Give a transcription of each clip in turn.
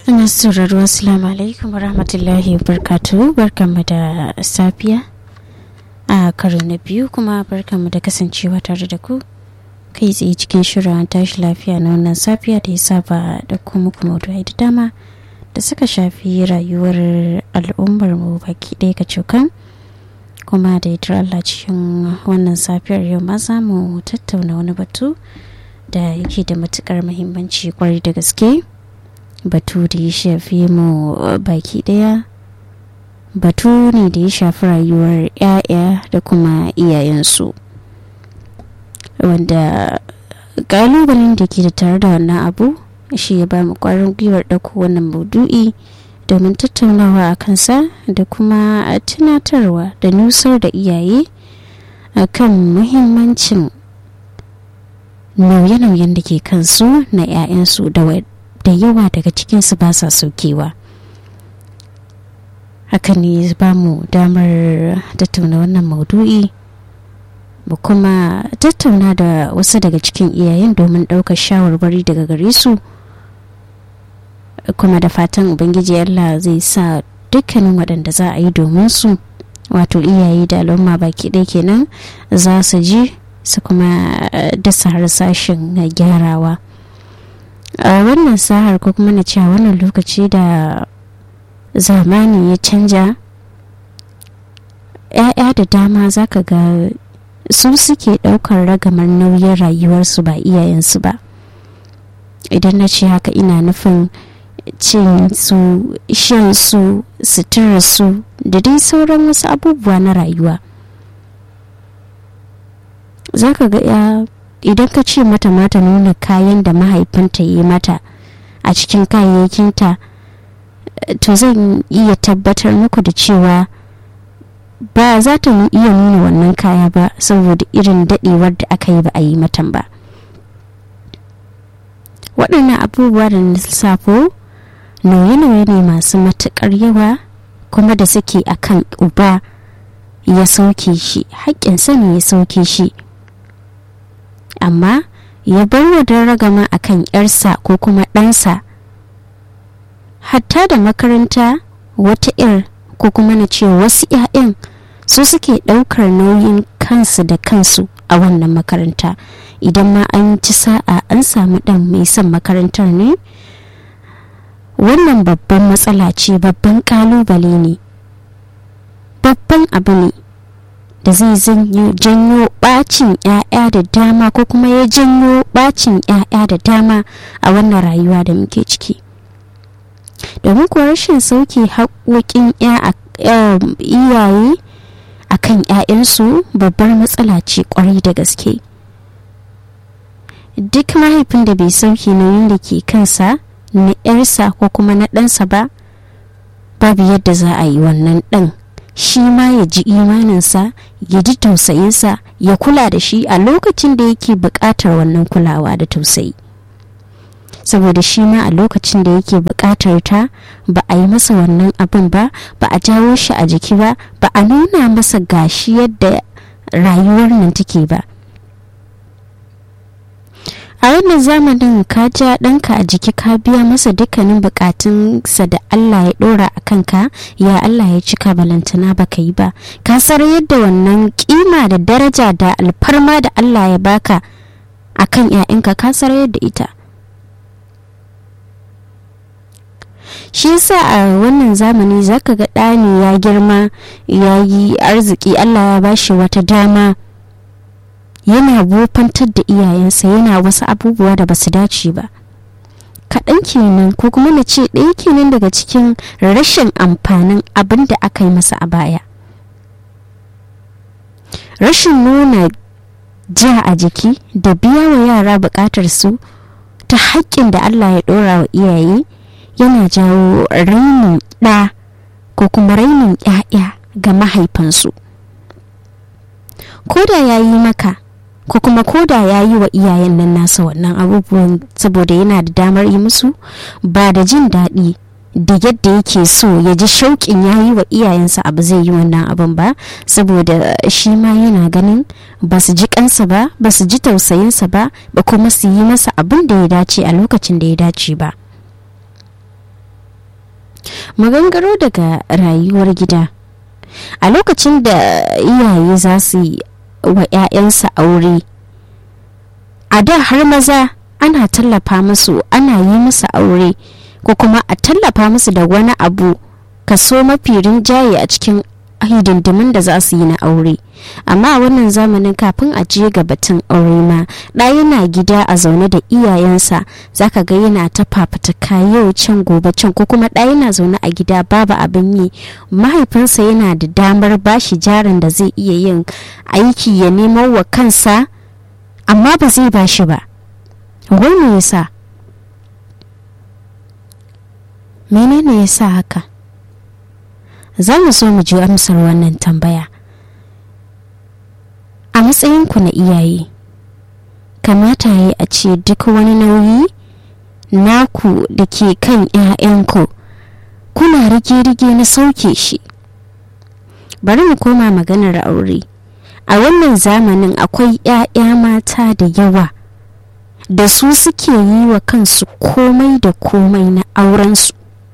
masu sauraro assalamu alaikum warahmatullahi wabarakatuh barkanmu da safiya a karo na biyu kuma barkanmu da kasancewa tare da ku kai tsaye cikin shirin tashi lafiya na wannan safiya da ya saba da kuma kuma da dama da suka shafi rayuwar al'ummar mu baki ɗaya ka cokan kuma da ita Allah cikin wannan safiyar yau ma za mu tattauna wani batu da yake da matukar muhimmanci kwarai da gaske batu da ya shafi mu baki daya batu ne da ya shafi rayuwar 'ya'ya da kuma iyayensu wanda kalubalen da ke da tare da wannan abu shi ya ba mu kwarin gwiwar ɗauko wannan maudu'i domin tattaunawa a kansa da kuma tunatarwa da nusar da iyaye a kan muhimmancin nauye-nauyen da ke kansu na 'ya'yansu da da yawa daga cikinsu ba sa saukewa haka ne ba mu damar tattauna wannan maudu'i mu kuma tattauna da wasu daga cikin iyayen domin ɗaukar shawarwari daga gare su kuma da fatan ubangiji allah zai sa dukkanin waɗanda za a yi domin su wato iyaye da al'umma baki ɗaya kenan za su ji su kuma dasa harsashin gyarawa a wannan sahar ko kuma na cewa wannan lokaci da zamani ya canja ‘ya'ya da dama za ka ga su suke ɗaukar ragamar nauyin rayuwarsu ba iyayensu ba idan na ce haka ina nufin cin su shan su suturar su da dai sauran wasu abubuwa na rayuwa za ka ga ya idan ka ce mata mata nuna kayan da mahaifinta yi mata a cikin kayayyakinta to zan iya tabbatar muku da cewa ba za ta iya nuna wannan kaya ba saboda irin dadewar da aka yi ba a yi matan ba waɗannan abubuwa da na lissafo nauye-nauye ne masu matuƙar yawa kuma da suke akan uba ya sauke shi haƙƙinsa ne ya sauke shi amma ya bar wa ragama a kan ‘yarsa ko kuma ɗansa hatta da makaranta wata ‘yar ko kuma na ce wasu ‘ya'yan su suke ɗaukar nauyin kansu da kansu a wannan makaranta idan ma an ci sa'a an samu ɗan mai son makarantar ne wannan babban matsala ce babban ƙalubale ne babban abu ne da zai janyo bacin 'ya'ya da dama ko kuma ya janyo bacin 'ya'ya da dama a wannan rayuwa da muke ciki domin kuwa rashin sauke haƙoƙin iyaye a kan 'ya'yansu babbar matsala ce ƙwarai da gaske duk mahaifin da bai sauke nauyin da ke kansa na 'yarsa ko kuma na ɗansa ba babu yadda za a yi wannan ɗan shi ma ya ji imaninsa ya ji tausayinsa ya kula da shi a lokacin da yake buƙatar wannan kulawa da tausayi saboda shi ma a lokacin da yake buƙatar ta ba a yi masa wannan abin ba ba a jawo shi a jiki ba ba a nuna masa gashi yadda rayuwar nan take ba a wannan zamanin ka ja ɗanka a jiki ka biya masa dukkanin bukatunsa da Allah ya ɗora a kanka ya Allah ya cika balantana baka yi ba ka sar yadda wannan kima da daraja da alfarma da Allah ya baka a kan 'ya'yanka ka sar yadda ita shi yasa a wannan zamani zaka ga ɗani ya girma ya yi arziki Allah ya bashi wata dama yana wofantar da iyayensa yana wasu abubuwa da basu dace ba kaɗan kenan ko kuma na ce ɗaya kenan daga cikin rashin amfanin abin da aka yi masa a baya rashin nuna ja a jiki da biya wa yara buƙatar su ta haƙƙin da allah ya ɗora wa iyaye yana jawo rainin ɗa ko kuma rainin 'ya'ya ga mahaifansu ko da ya yi maka ko kuma koda ya yi wa iyayen nan nasa wannan abubuwan saboda yana da damar yi musu ba da jin daɗi da yadda yake so ya ji shauƙin ya yi wa iyayensa abu zai yi wannan abin ba saboda shi ma yana ganin ba su ji kansa ba ba su ji tausayinsa ba ba kuma su yi masa abin da ya dace a lokacin da ya dace ba magangaro daga rayuwar gida a lokacin da iyaye za su yi wa 'ya'yansa aure a da har maza ana tallafa musu ana yi musu aure ko kuma a tallafa musu da wani abu kaso mafi rinjaye a cikin hidindimin da za su yi na aure amma a wannan zamanin kafin a je ga batun aure ma ɗa yana gida a zaune da iyayensa zaka ga yana ta fafutuka yau can gobe can ko kuma ɗa yana zaune a gida babu abin yi mahaifinsa yana da damar bashi jarin da zai iya yin aiki ya nemo wa kansa amma ba zai bashi ba wai me yasa menene yasa haka za mu so mu ji amsar wannan tambaya a matsayinku na iyaye kamata ya a ce duk wani nauyi naku da ke kan 'ya'yanku kuna rige-rige na sauke shi bari mu koma maganar aure a wannan zamanin akwai 'ya'ya mata da yawa da su suke yi wa kansu komai da komai na aurensu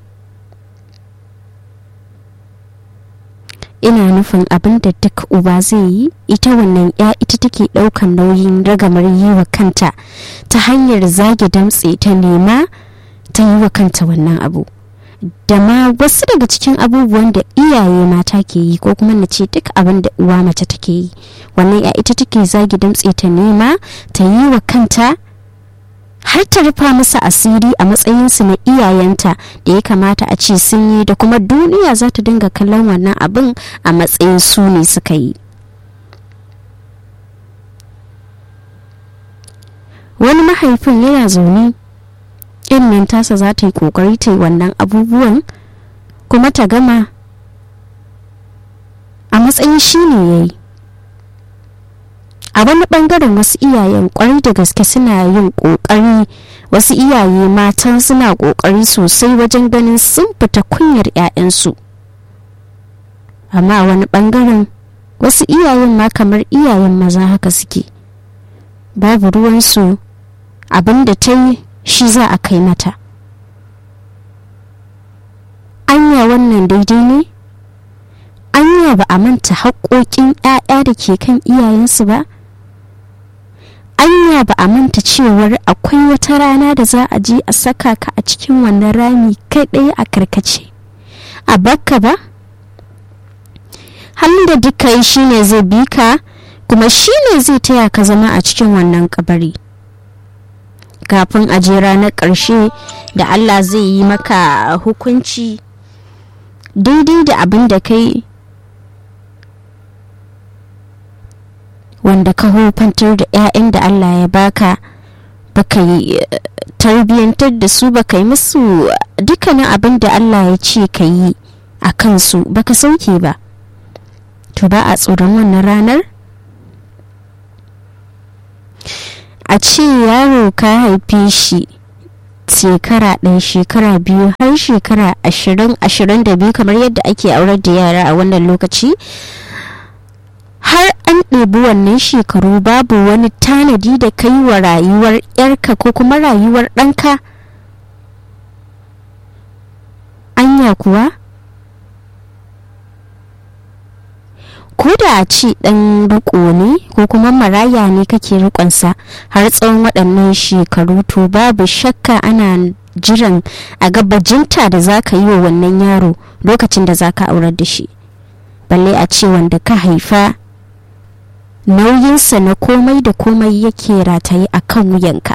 ina nufin abin da duk uba zai yi ita wannan ya ita take daukan nauyin ragamar yi wa kanta ta hanyar zage damtse ta nema ta yi wa kanta wannan abu da ma wasu daga cikin abubuwan da iyaye mata ke yi ko kuma na ce duk abin da uwa mace take yi wannan ya ita take zage damtse ta nema ta yi wa kanta har ta rufa musu asiri a matsayinsu na iyayenta da ya kamata a ce sun yi da kuma duniya za ta dinga kallon wannan abin a matsayin su ne suka yi wani mahaifin yana zaune nan tasa za ta yi kokari ta yi wannan abubuwan kuma ta gama a matsayin shi ne ya yi a wani bangaren wasu iyayen kwarai da gaske suna yin kokari wasu iyaye matan suna kokari sosai wajen ganin sun fita kunyar 'ya'yansu amma a wani bangaren wasu iyayen ma kamar iyayen maza haka suke babu ruwansu abin da ta yi shi za a kai mata anya wannan daidai ne anya ba a manta haƙoƙin 'ya'ya da ke kan iyayensu ba anya ba a manta cewar akwai wata rana da za a je a saka ka a cikin wannan rami kai ɗaya a karkace a bakka ba halin da duka yi shine zai bi ka kuma shine zai taya ka zama a cikin wannan kabari kafin a je ranar ƙarshe da allah zai yi maka hukunci daidai da abin da kai wanda ka hufantar da 'ya'yan da Allah ya baka baka yi tarbiyyantar da su baka yi musu dukkanin abin da Allah ya ce ka yi a kansu baka sauke ba to ba a tsoron wannan ranar a ce yaro ka haife shi shekara ɗaya shekara biyu har shekara ashirin ashirin da biyu kamar yadda ake aurar da yara a wannan lokaci har an ɗebi wannan shekaru babu wani tanadi da kai wa rayuwar 'yarka ko kuma rayuwar ɗanka anya kuwa ko da a ce ɗan riko ne ko kuma maraya ne kake rikonsa har tsawon waɗannan shekaru to babu shakka ana jiran a gabajinta da za ka yi wa wannan yaro lokacin da za ka aurar da shi balle a ce wanda ka haifa nauyinsa na komai da komai yake rataye a kan wuyanka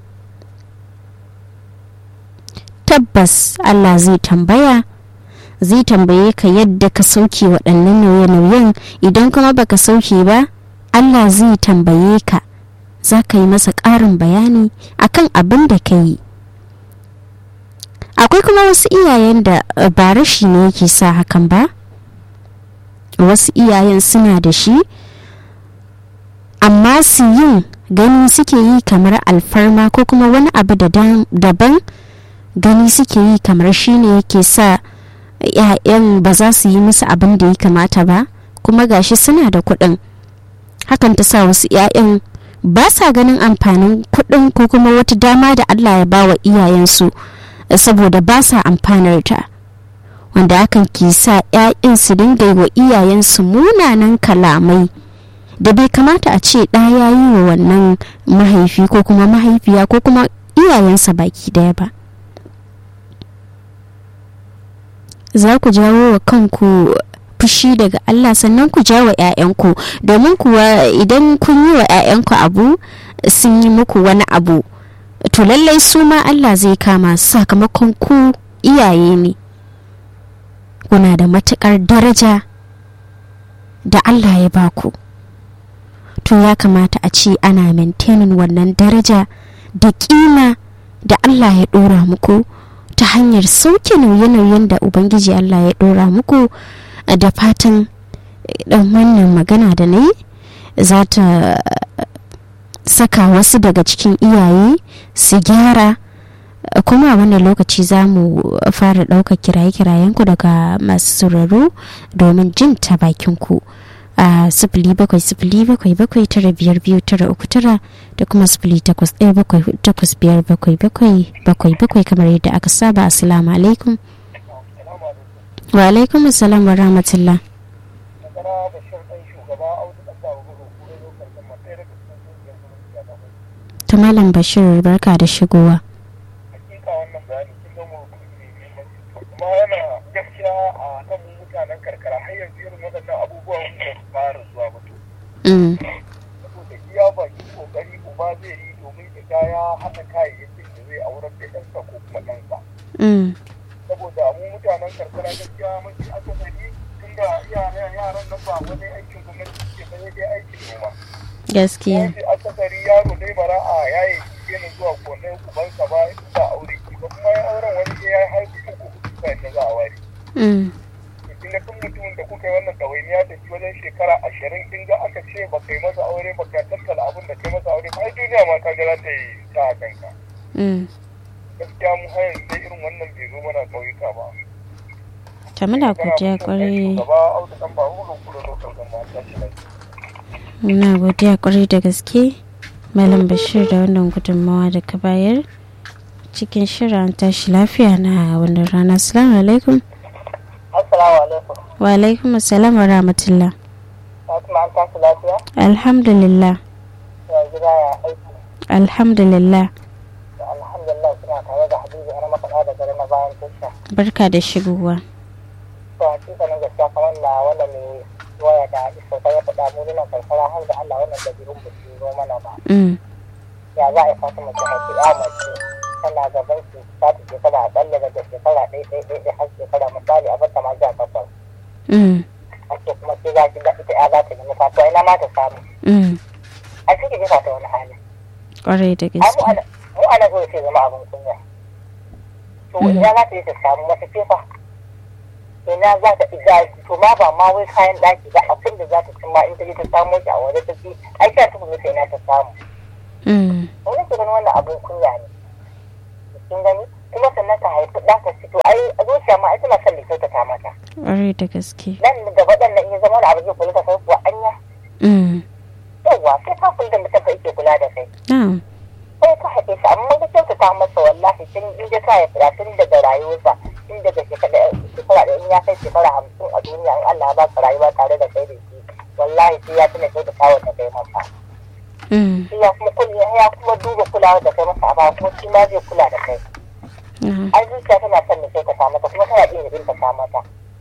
tabbas allah zai tambaya zai tambaye ka yadda ka sauke waɗannan nauye-nauyen idan kuma baka sauke ba allah zai tambaye ka za ka yi masa ƙarin bayani akan abin da ka yi akwai kuma wasu iyayen da ba rashi ne yake sa hakan ba wasu iyayen suna da shi amma su yin gani suke yi kamar alfarma ko kuma wani abu daban gani suke yi kamar shine yake sa ‘ya'yan ba za su yi musu abin da ya kamata ba kuma gashi suna da kuɗin hakan ta sa wasu ‘ya'yan ba sa ganin amfanin kuɗin ko kuma wata dama da allah ya ba wa iyayensu saboda ba sa amfanar ta wanda hakan ke sa 'ya'yan su dinga yi wa iyayensu munanan kalamai da bai kamata a ce ɗa ya yi wa wannan mahaifi ko kuma mahaifiya ko kuma iyayensa baki daya ba za ku jawo wa kanku fushi daga Allah sannan ku jawo 'ya'yanku domin kuwa idan kun yi wa 'ya'yanku abu sun yi muku wani abu to lallai su ma Allah zai kama sakamakon ku iyaye ne kuna da matukar daraja da Allah ya baku to ya kamata a ce ana maintaining wannan daraja da kima da Allah ya dora muku ta hanyar sauke nauye-nauyen da ubangiji Allah ya dora muku da fatan dan wannan magana da na yi za ta saka wasu daga cikin iyaye su gyara kuma a wannan lokaci za mu fara ɗaukar kiraye-kirayenku daga masu sauraro domin jin ta bakinku a sifili bakwai sifili bakwai bakwai tara biyar biyu tara uku tara da kuma sifili takwas ɗaya bakwai takwas biyar bakwai bakwai bakwai bakwai kamar yadda aka saba assalamu alaikum wa alaikum assalam wa rahmatullah ta malam bashir barka da shigowa kuma yana gaskiya a kan mutanen karkara har yanzu irin waɗannan abubuwan da su fara zuwa mutu. Saboda iya baki kokari uba zai yi domin ya ya haɗa kayayyakin da zai aurar da ɗansa ko kuma ɗansa. Saboda mu mutanen karkara gaskiya mafi akasari tun da yaran nan ba wani aikin gwamnati suke ba dai aikin noma. Gaskiya. Mafi akasari yaro dai bara a yaye yana zuwa gonar ubansa ba ba aure ki ba kuma ya auren wani ya haihu uku da za a ware. Kin ga tun mutumin da kuka yi wannan ɗawainiya da shi wajen shekara ashirin kin ga aka ce ba kai masa aure ba ka tattala abin da kai masa aure ba ai duniya ma ka ga za ta yi ta kanka. Gaskiya mu har yanzu dai irin wannan bai zo mana ƙauyuka ba. Ta muna godiya kwarai. Gaba auta ɗan ba hulu kuro lokal gama ta shi Muna godiya kwarai da gaske. Malam Bashir da wannan gudunmawa da ka bayar. cikin shirin tashi lafiya na wannan rana assalamu alaikum assalamu alaikum wa alaikum assalam wa rahmatullah fatima an tashi lafiya alhamdulillah ya gida ya aiki alhamdulillah alhamdulillah suna tare da habibu ana makaɗa da gari na bayan tasha barka da shigowa to hakikanin gaskiya kamar na wannan mai waya da isa ya faɗa mu nuna karkara har da allah wannan da birnin ba su zo mana ba ya za a yi fatima ta haifi ya mace tana gaban su ta ta shekara a tsalle daga shekara ɗaya ɗaya ɗaya har shekara misali a bata ma ja takwas. A ce kuma sai za ki ga ita ya za ta nemi fatuwa ina ma ta samu. A cikin jefa ta wani hali. Ƙwarai da gaske. Mu ana zo sai zama abin kunya. To ina za ta yi ta samu wata fefa. Ina za ta iga to ma ba ma wai kayan ɗaki ba abin da za ta cimma in ta je ta samo shi a waje ta ci ai ta tafi mutu ina ta samu. Wani ke ganin wannan abin kunya ne. kin gani kuma sannan ta haifi ɗa ta fito ai a zuciya ma ai tana son da kyautata mata. Ƙwarai da gaske. Nan gaba ɗan nan iya zama da abu zai kula da kai kuwa anya. Yawwa sai ka kula da mutum ka yake kula da kai. Sai ka haife shi amma ka kyautata masa wallahi tun in ya sa ya fira tun daga rayuwarsa tun daga shekara da in ya kai shekara hamsin a duniya in Allah ya ba ka rayuwa tare da kai da shi wallahi sai ya tuna kyautata wa da kai masa. Sai ya kuma kula ya kuma duba kulawa da kai masa a ba kuma shi ma zai kula da kai. ai zuciya tana son da sai ta sa mata kuma tana iya bin ta sa mata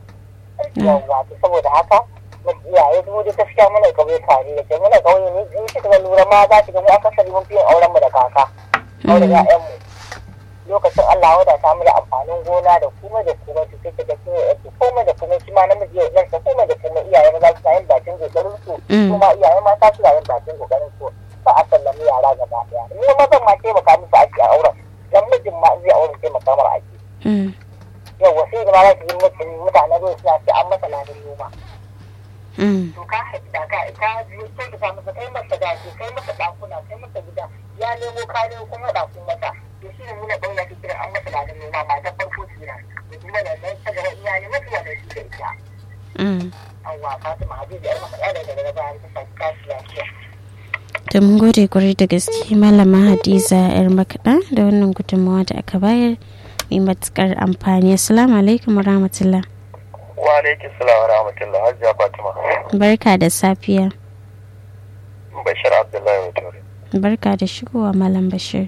yawwa to saboda haka iyaye mu da gaskiya muna kauye tare da ke muna kauye ne in kika ga lura ma za ki ga mu akasari mun fi yin auren mu da kaka auren ƴaƴan mu lokacin Allah wada ta mu da amfanin gona da kuma da kuma su sai ga kin yi komai da kuma shi ma namiji ya ɗansa komai da kuma iyaye maza suna yin bakin kokarin su kuma iyaye mata suna yin bakin kokarin su ba a sallami yara gaba ɗaya ni mazan ma taimaka musu ake a auren dan mijin ma zai aure sai makamar ake. Yau wasu yi zama su yi mutum mutane zai suna ce an masa ladin noma. To ka haifi da ka ka biyu sai ka samu kai masa daji kai masa ɗakuna kai masa gida ya nemo ka nemo kuma ɗakun masa. To shi ne muna ɗaura ta kiran an masa ladin noma ma ta farko kenan. Da kuma da nan ta gaba iyali mafi wa da shi da ita. Awwa Fatima Habibu yar maka ɗaya daga daga bayan ta saki kashi lafiya. da mun gode kwarai da gaske malama hadiza yar makaɗa da wannan gudunmawa da aka bayar mai matukar amfani assalamu alaikum rahmatullah wa alaikum salam wa rahmatullah hajiya fatima barka da safiya bashir abdullahi wa barka da shigowa malam bashir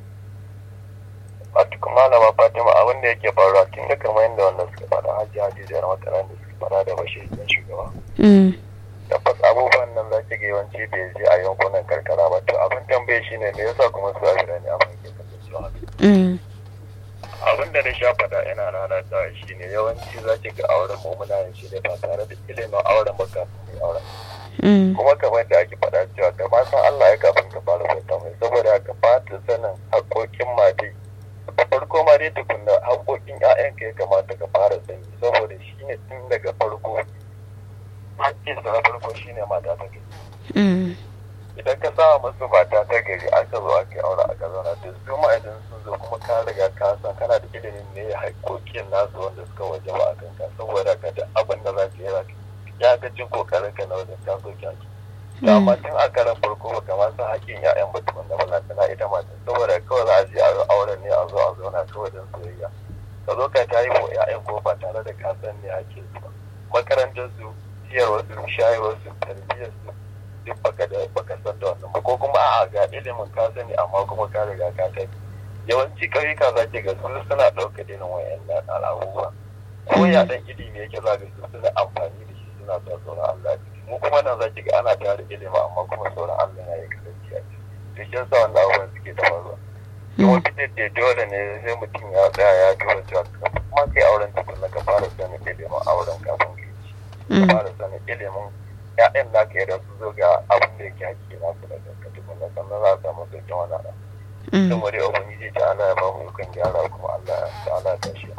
wato malama fatima abin da yake faruwa tun da kamar yadda wannan suka faɗa hajji hajji da mataran da suka faɗa da bashir da shugaba tabbas abubuwan nan za ki ga yawanci bai je a yankunan karkara ba to abin tambaye shi ne me yasa kuma su a birane abin ke kasancewa abin da na sha faɗa yana rana ta shi ne yawanci za ki ga auren mu muna yin shi ne ba tare da ilimin auren ba kafin mai auren kuma kamar da ake faɗa cewa ka ba san Allah ya kafin ka fara fata mai saboda ka fata sanin haƙoƙin mate da farko ma dai tukunna haƙoƙin ƴaƴanka ya kamata ka fara sani saboda shi ne tun daga farko hakkin sa na farko shi ne mata ta gari idan ka sa musu mata ta gari aka zo aka yi aure aka zauna da su ma idan sun zo kuma ka riga ka san kana da ilimin ne haƙoƙin nasu wanda suka waje ba a kanka saboda ka da abin da za ka yi za ka ya ga cin kokarin ka na wajen taso kyaki da amma tun a karan farko ba kamar san haƙƙin ya'yan ba tukun da ba tana ita mata saboda kawai za a je a auren ne a zo a zauna kawai don soyayya ka zo ka ta yi wa ya'yan ko ba tare da ka san ne haƙƙin su ba makarantar su ciyarwar su shayarwar su tarbiyyar su duk baka da baka san da wannan ba ko kuma a'a ga ilimin ka sani amma kuma ka riga ka kai yawanci ƙauyuka za ki ga su suna ɗauka irin wayannan al'abubuwa ko ya ɗan ilimi yake za ga su suna amfani da shi suna sa sauran Allah mu kuma nan za ki ga ana tare ilimi amma kuma sauran Allah ya yi kasance a ciki to shi yasa wannan abubuwan suke ta faruwa kuma fitar da dole ne sai mutum ya tsaya ya duba cewa kuma kai auren tukunna ka fara sanin ilimin auren kafin ka yi ka fara sanin ilimin ya'yan da ka da su zo ga abin da yake haƙƙi na su daga ka tukunna sannan za a samu sauƙin wani ana sun wani ubangiji ta Allah ya ba mu yukan gyara kuma Allah ta Allah ta shi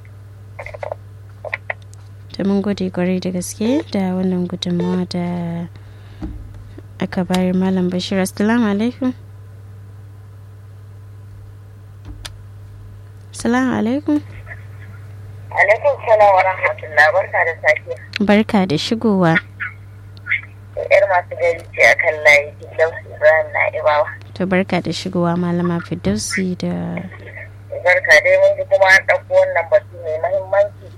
ta mun gode kwarai da gaske da wannan gudunmawa da aka bayar malam bashir assalamu alaikum assalamu alaikum alaikum salam wa rahmatullah barka da safiya barka da shigowa yar masu gari ce a kan layi Firdausi Ibrahim na Ibawa. To barka da shigowa malama Firdausi da Barka dai mun ji kuma an ɗauko wannan batu mai mahimmanci.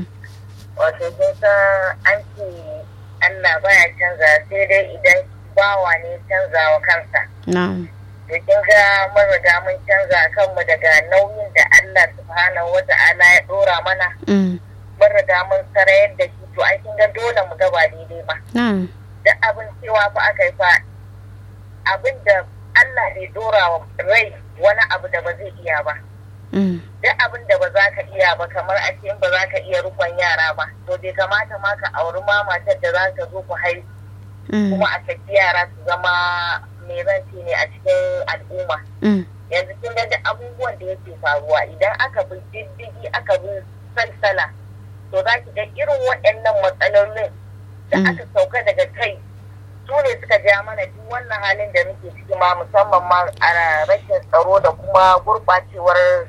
Wato kun san an ce Allah baya canza sai dai idan bawa ne canza wa kansa. Na'am. To kin ga mun riga mun canza kanmu daga nauyin da Allah subhanahu wa ta'ala ya ɗora mana. Mun riga mun sarayar da shi to ai kin ga dole mu ga ba daidai ba. Na'am. da abin cewa fa aka yi fa abin da Allah bai dora wa rai wani abu da ba zai iya ba. Duk abin da ba za ka iya ba kamar a ce ba za ka iya rukon yara ba to bai kamata ma ka auri ma matar da za ka zo ku haihu kuma a saki yara su zama mai ranci ne a cikin al'umma. Yanzu kin ga abubuwan da yake faruwa idan aka bi diddigi aka bi salsala to za ki ga irin waɗannan matsalolin da aka sauka daga kai su ne suka ja mana duk wannan halin da muke ciki ma musamman ma a rashin tsaro da kuma gurɓacewar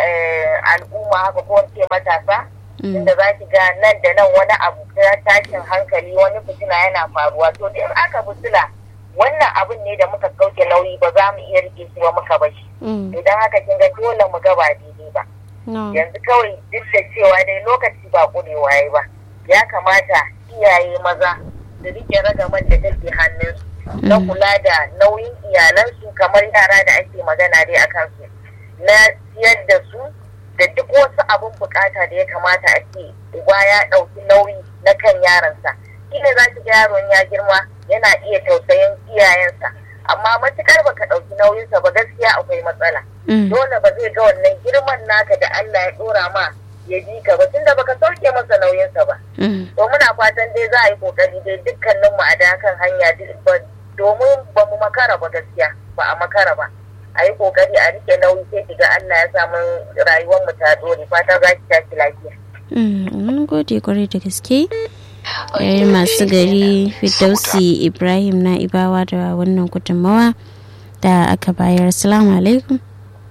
al'umma haka ko ce matasa inda za ki ga nan da nan wani abu ta tashin hankali wani fitina yana faruwa to in aka fitila wannan abin ne da muka sauke nauyi ba za mu iya rike shi ba muka bashi idan haka kin ga dole mu ga ba daidai ba yanzu kawai duk da cewa dai lokaci ba ƙurewa ya ba ya kamata iyaye maza su rike ragaman da take hannunsu na kula da nauyin iyalansu kamar yara da ake magana dai a kansu na siyar da su da duk wasu abin bukata da ya kamata a ce uba ya ɗauki nauyi na kan yaransa shine za ki ga yaron ya girma yana iya tausayin iyayensa amma matukar baka ɗauki nauyinsa ba gaskiya akwai matsala dole ba zai ga wannan girman naka da Allah ya ɗora ma ya bi ka ba tunda baka sauke masa nauyinsa ba. To muna fatan dai za a yi kokari dai dukkanin mu a da kan hanya domin ba mu makara ba gaskiya ba a makara ba. A yi kokari a rike nauyi sai kiga Allah ya samu rayuwar mu ta dore fata za ki tashi lafiya. Mun gode kwarai da gaske. Yar masu gari Fidausi Ibrahim na Ibawa da wannan gudunmawa da aka bayar. Assalamu alaikum.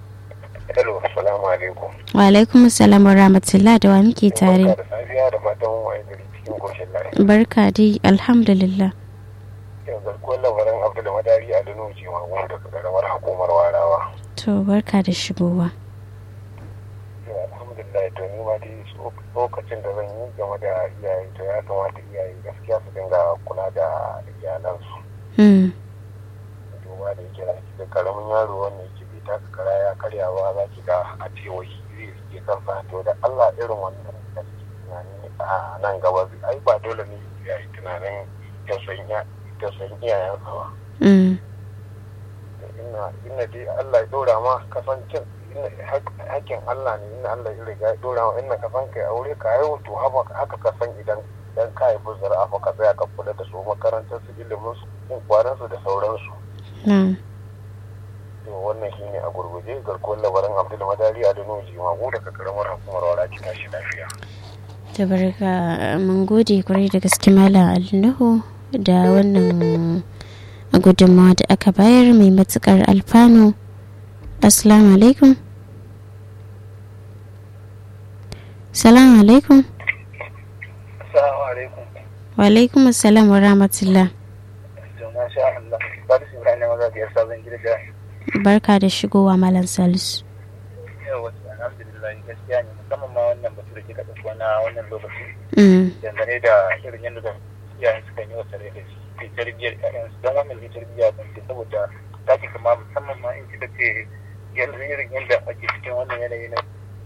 Hello, assalamu alaikum. Wa alaikum salam wa rahmatullah da wa muke tare. Barka da safiya da fatan wa'ai gari cikin koshin lafiya. Barka dai alhamdulillah. Yanzu ko labarin Abdul Madari a Dano ce ma wanda ka karamar hukumar warawa. To barka da shigowa. alhamdulillah to ni ma dai lokacin da zan yi game da iyaye to ya kamata iyaye gaskiya su dinga kula da iyalansu duba da yake zaki da karamin yaro wanda yake bai taka kara ya karya ba za ki ga a ce wai zai rike kansa to da Allah irin wannan da suke tunani a nan gaba ai ba dole ne iyaye tunanin tausayin iyayensa ba ina dai Allah ya dora ma kasancin hakkin Allah ne ina Allah ya riga ya dora ma ina kasan kai aure ka yi to haka kasan idan idan ka haifi zara'a fa ka tsaya ka kula da su makarantar su ilimin su kwanan su da sauransu to wannan shine a gurguje garkuwar labaran Abdul Madari a Dano Jimago daga karamar hukumar Wara ki tashi lafiya da barka mun gode kwarai da gaske malam Alnuhu da wannan gudunmawa da aka bayar mai matukar alfanu assalamu alaikum salamu alaikum assalamu alaikum wa alaikum assalam wa rahmatullah barka da shigowa malam salisu alhamdulillah gaskiya ne musamman ma wannan batu da kika ɗauko na wannan lokaci dangane da irin yadda da iyayen suka yi wa tare da shi tarbiyyar ƴaƴansu don wannan ne tarbiyya ban ce saboda ta ki kama musamman ma in kika ce yanzu irin yadda ake cikin wannan yanayi na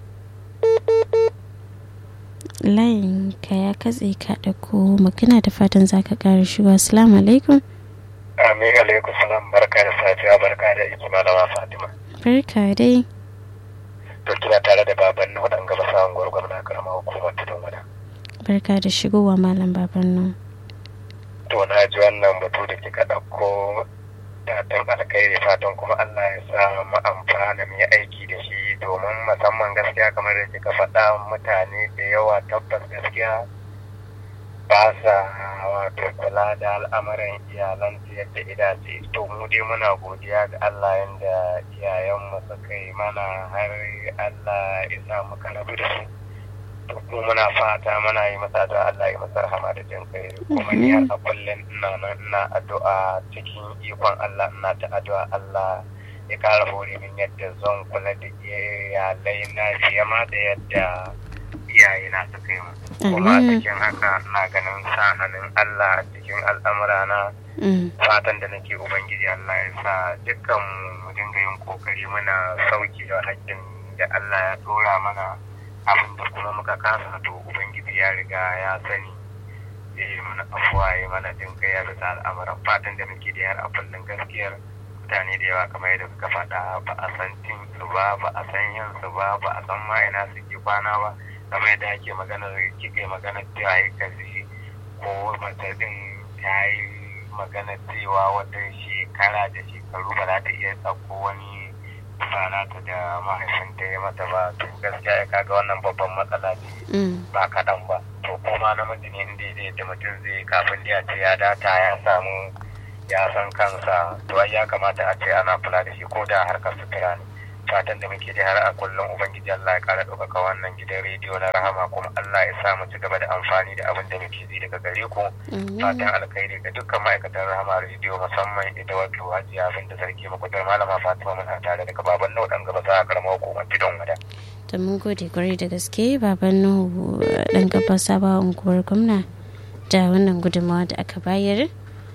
layin ka ya katse ka ɗauko magana da fatan za ka ƙara shigo assalamu alaikum amin alaikum salam barka da safiya barka da iki malama fatima barka dai to kina tare da baban na wadan gaba samun gwargwar na karama hukumar tudun wada barka da shigowa malam baban nan to na ji wannan batu da kika ɗauko fatan alkhairi fatan kuma Allah ya sa mu amfana mu yi aiki da shi domin musamman gaskiya kamar da kika faɗa mutane da yawa tabbas gaskiya ba sa wato kula da al'amuran iyalan yadda idace to mu dai muna godiya ga Allah yanda iyayenmu suka yi mana har Allah ya sa muka rabu da su to kuma muna fata muna yi masa da Allah ya masa rahama da jin kai kuma ni har a kullum ina nan ina addu'a cikin ikon Allah ina ta addu'a Allah ya kara hore min yadda zan kula da iyalai na fiye ma da yadda iyaye na suka yi kuma cikin haka na ganin sa hannun Allah cikin al'amura na fatan da nake ubangiji Allah ya sa dukkan mu dinga yin kokari muna sauki da hakkin da Allah ya dora mana abin da kuma muka kasa to ubangiji ya riga ya sani ya yi mana afuwa ya mana jin kai ya bisa al'amuran fatan da muke da yar a kullum gaskiyar mutane da yawa kamar yadda suka faɗa ba a san cin su ba ba a san yin su ba ba a san ma ina suke kwana ba kamar yadda ake magana kika yi magana cewa ya kazi ko mace din ta yi magana cewa wata shekara da shekaru ba za ta iya tsakko wani rana ta da mahaifinta ya mata ba to gaskiya ya kaga wannan babban matsala ce ba kaɗan ba to kuma namiji ne inda zai da mutum zai kafin ya ce ya data ya samu ya san kansa to ai ya kamata a ce ana kula da shi ko da harkar sutura ne fatan da muke da har a kullum ubangiji Allah ya kara ɗaukaka wannan gidan rediyo na rahama kuma Allah ya sa mu ci gaba da amfani da abin da muke ji daga gare ku fatan alkhairi ga dukkan ma'aikatan rahama rediyo musamman ita wato hajiya abin da sarki makwadar malama fatima muna tare daga baban nau dan gaba sa karamar hukumar bidon wada. to mun gode kwarai da gaske baban nuhu dan gaba saba unguwar gwamna da wannan gudunmawa da aka bayar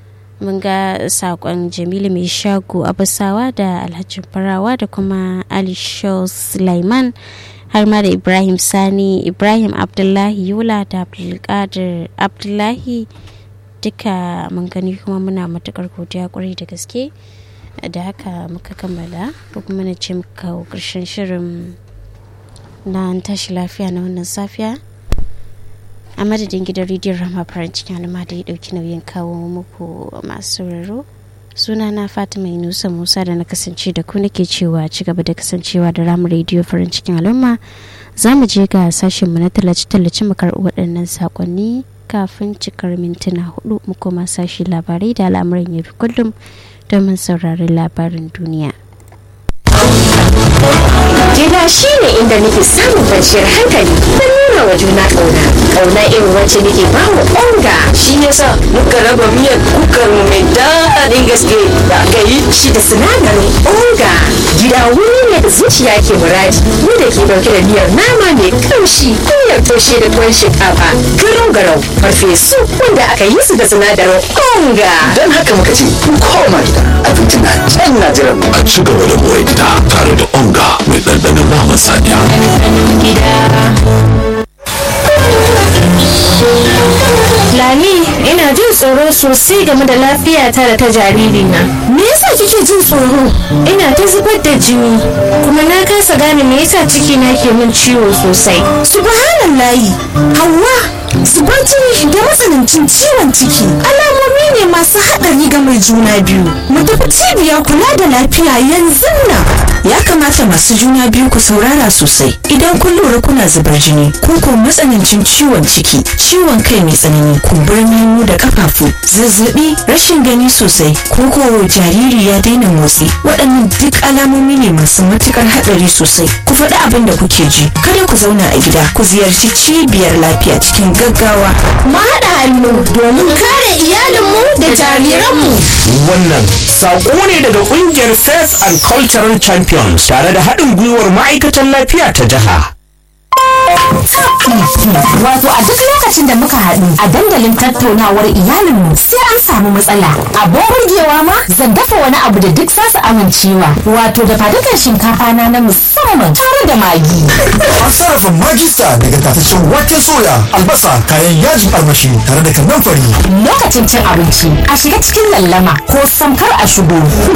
mun ga sakon jamilu mai shago abasawa da alhaji farawa da kuma ali sulaiman har ma da ibrahim sani ibrahim abdullahi yola da abdulkadir abdullahi duka mun gani kuma muna matukar godiya kwarai da gaske da haka muka kammala ko kuma na ce muka karshen shirin na tashi lafiya na wannan safiya a madadin gidan rediyon rama farin cikin alama da ya dauki nauyin kawo muku masu sauraro suna na fatima inusa musa da na kasance da ku nake cewa ci gaba da kasancewa da ramu rediyo farin cikin al'umma za mu je ga sashen mu na tallace-tallace mu karɓi waɗannan saƙonni kafin cikar mintuna hudu mu koma sashi labarai da al'amuran yau kullum domin sauraron labarin duniya. Gida shi ne inda nake samun kwanciyar hankali da nuna wa juna ƙauna ƙauna irin wacce nake ba wa onga shi yasa muka raba miyar kukar mu mai daɗin gaske da aka yi shi da sinadarin onga gida wuri ne da zuciya ke muradi mu da ke ɗauke da miyar nama mai kamshi miyar toshe da tuwon shinkafa garau garau farfesu wanda aka yi su da sinadarin onga don haka muka ce koma gida abinci na can na jiran a ci gaba da more gida tare da onga mai ɗanɗanon naman saniya Lami, ina jin tsoro sosai game da lafiyata da ta jaririna. Me yasa kike jin tsoro? Ina ta zubar da jini, kuma na kasa gane me yasa cikina ke min ciwo sosai. Subhanallahi, Hauwa, zubar jini da matsanancin ciwon ciki alamomi ne masu haɗari ga mai juna biyu. Mu tafi cibiyar kula da lafiya yanzu nan. Ya kamata masu juna biyu ku saurara sosai idan kun lura kuna zubar jini ko ko matsanancin ciwon ciki, ciwon kai mai tsanani, kumburin hannu da kafafu, zazzabi, rashin gani sosai, ko ko jariri ya daina motsi. Waɗannan duk alamomi ne masu matukar haɗari sosai. Ku faɗi abin da kuke ji. Kada ku zauna a gida, ku ziyarci cibiyar lafiya cikin gaggawa. Mu haɗa hannu domin kare iyalinmu da jariranmu. Wannan saƙo ne daga ƙungiyar Faith and Cultural Champions tare da haɗin gwiwar ma'aikatan lafiya ta jiha. Wato a duk lokacin da muka haɗu a dandalin tattaunawar iyalinmu sai an samu matsala. Abin burgewa ma zan dafa wani abu da duk zasu amincewa. Wato da fadukan shinkafa na na musamman tare da magi. An sarrafa magista daga tataccen waken soya, albasa, kayan yajin armashi tare da kannan fari. Lokacin cin abinci a shiga cikin lallama ko samkar a shigo.